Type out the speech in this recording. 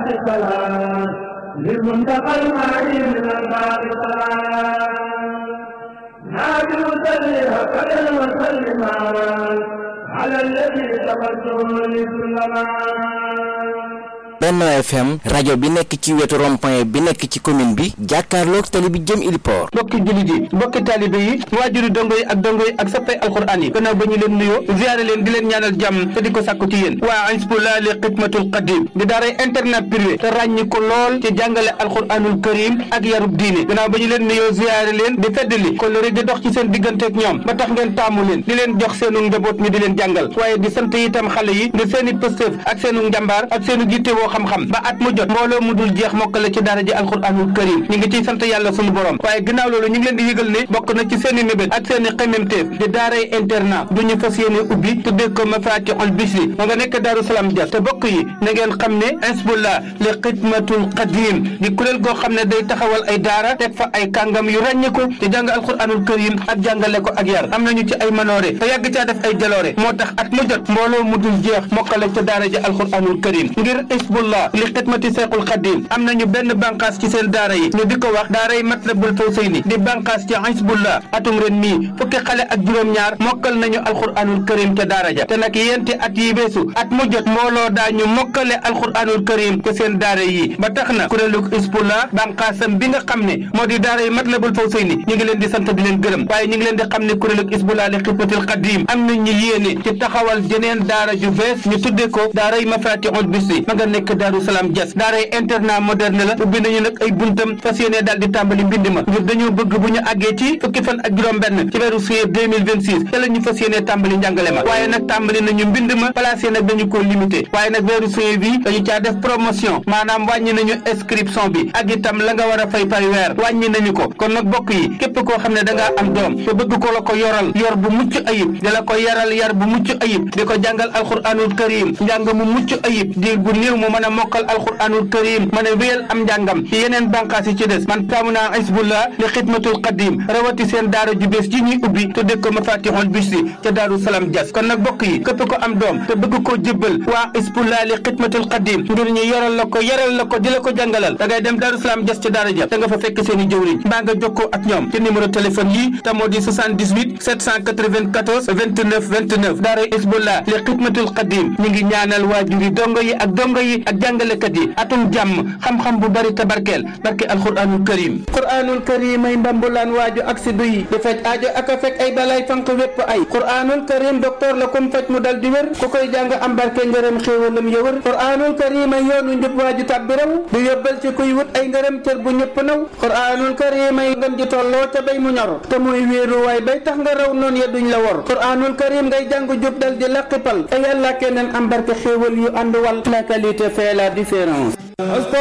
السلام للمنتقى المعين من الباب سلام نادي مسلح فلن وسلما على الذي تقدم لسلما Benno FM rajo bi nekk ci wetu rond-point bi nekk ci commune bi jàkkaarloog tali bi jëm Iliport mbokki jullit yi mbokki taalibe yi waajuri dongo yi ak dongo yi ak sappay alxuraan yi gannaaw ba ñu leen nuyoo ziyaare leen di leen ñaanal jàmm te di ko sàkku ci yéen waa Hizbullah li xidmatul qadim di daaray internat privé te ràññi ko lool ci jàngale alxuraanul karim ak yarub diine gannaaw ba ñu leen nuyoo ziyaare leen di feddali ko lori di dox ci seen diggante ak ñoom ba tax ngeen taamu leen di leen jox seenu njaboot ñu di leen jàngal waaye di sant itam xale yi ngir seeni pëstëf ak seenu njàmbaar ak seenu jitte woo xam-xam ba at mu jot mbooloo mu dul jeex mokkale ci daara ji alxuraanul karim ñu ngi ciy sant yàlla sunu borom waaye ginnaaw loolu ñu ngi leen di yëgal ne bokk na ci seeni mébét ak seeni xememteef di daaray internat du ñu fas yéene ubbi tuddee ko mafatihul bisri ma nga nekk daaru salaam jas te bokk yi na ngeen xam ne Hizbullah li xidmatul qadim di kuréel goo xam ne day taxawal ay daara teg fa ay kàngam yu ràññiku te jàng alxuraanul karim ak jàngale ko ak yar am nañu ci ay manoore te yàgg caa def ay jaloore moo tax at mu jot mbooloo mu dul jeex mokkale ca daara ji alxuraanul karim ngir Hizbullah li xidmati seexul xadim am nañu benn bànqaas ci seen daara yi ñu di ko wax daara yi matlabul fawsayni di bànqaas ci Hizbullah atum ren mii fukki xale ak juróom-ñaar mokkal nañu alxuraanul karim ca daara ja te nag yenti at yi beesu at mu jot mbooloo daañu mokkale alxuraanul karim ca seen daara yi ba tax na kuréelu Hizbullah bànqaasam bi nga xam ne moo di daara yi matlabul fawsayni ñu ngi leen di sant di leen gërëm waaye ñu ngi leen di xam ne kuréelu Hizbullah li xidmatil xadim am nañ ñu yéene ci taxawal jeneen daara ju bees ñu tudde ko daara yi mafatihul bisri ma nga nekk daaru salaam jas daaray internat moderne la ubbi nañu nag ay buntam fas yéene daal di tàmbali mbind ma ngir dañoo bëgg bu ñu àggee ci fukki fan ak juróom benn ci weeru juillet 2026 te la ñu fas yéene tàmbali njàngale ma waaye nag tàmbali nañu mbind ma placé nag dañu ko limité waaye nag weeru juillet bi dañu caa def promotion maanaam wàññi nañu inscription bi ak itam la nga war a fay par weer wàññi nañu ko kon nag bokk yi képp koo xam ne da ngaa am doom te bëgg ko la ko yoral yor bu mucc ayib di la ko yaral yar bu mucc ayib di ko jàngal alxuraanul karim njàng mu mucc ayib diir bu néew mu mën a mokkal alxuraanul karim mën a wéyal am njàngam ci yeneen bànqaas yi ci des man taamu naa Hizbullah li xidmatul qadim rawati seen daara ju bees ji ñuy ubbi tudde ko mafatihul bisri ca daaru salaam jas kon nag bokk yi képp ko am doom te bëgg koo jébbal waa Hizbullah li xidmatul qadim ngir ñu yoral la ko yaral la ko di la ko jàngalal da ngay dem daaru salaam jas ca daara ja da nga fa fekk seen i jëwriñ mbaa nga jokkoo ak ñoom ci numéro téléphone yi te moo di 78 794 29 29 daara Hizbullah li xidmatul qadim ñu ngi ñaanal waajuri dongo yi ak dongo yi ak jàngalekat yi atum jàmm xam-xam bu bari te barkeel barke alquranul karim quranul karim ay mbambulaan waaju ak si duyi di faj aajo ak a fekk ay balay fanq wépp ay quranul karim docteur la kum faj mu dal di wér ku koy jàng am barke ngërëm xéewalam ya wër quranul karim ay yoonu njub waaju tàbbi raw du yóbbal ci kuy wut ay ngërëm cër bu ñëpp naw quranul karim ay ngën ji tolloo ca bay mu ñor te muy wéeru waay bay tax nga raw noonu ya duñ la wor quranul karim ngay jàng jub dal di laqipal te yàlla keneen am barke xéewal yu ànd wal la qualité fait la différence